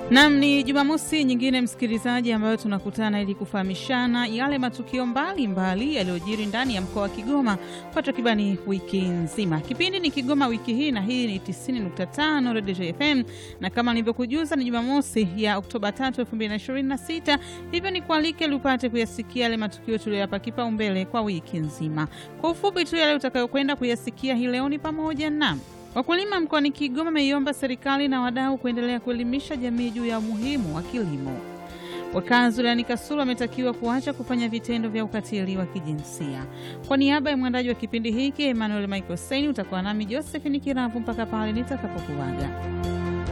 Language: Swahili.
Nam, ni Jumamosi nyingine msikilizaji, ambayo tunakutana ili kufahamishana yale matukio mbalimbali yaliyojiri ndani ya mkoa wa Kigoma kwa takribani wiki nzima. Kipindi ni Kigoma wiki hii, na hii ni 90.5 Radio FM, na kama nilivyokujuza ni Jumamosi ya Oktoba 3, 2026. Hivyo ni kualike ili upate kuyasikia yale matukio tuliyoyapa kipaumbele kwa wiki nzima. Kwa ufupi tu, yale utakayokwenda kuyasikia hii leo ni pamoja na Wakulima mkoani Kigoma wameiomba serikali na wadau kuendelea kuelimisha jamii juu ya umuhimu wa kilimo. Wakazi wilayani Kasulu wametakiwa kuacha kufanya vitendo vya ukatili wa kijinsia. Kwa niaba ya mwandaji wa kipindi hiki Emmanuel Michael Saini, utakuwa nami Josephine Kiravu mpaka pale nitakapokuaga.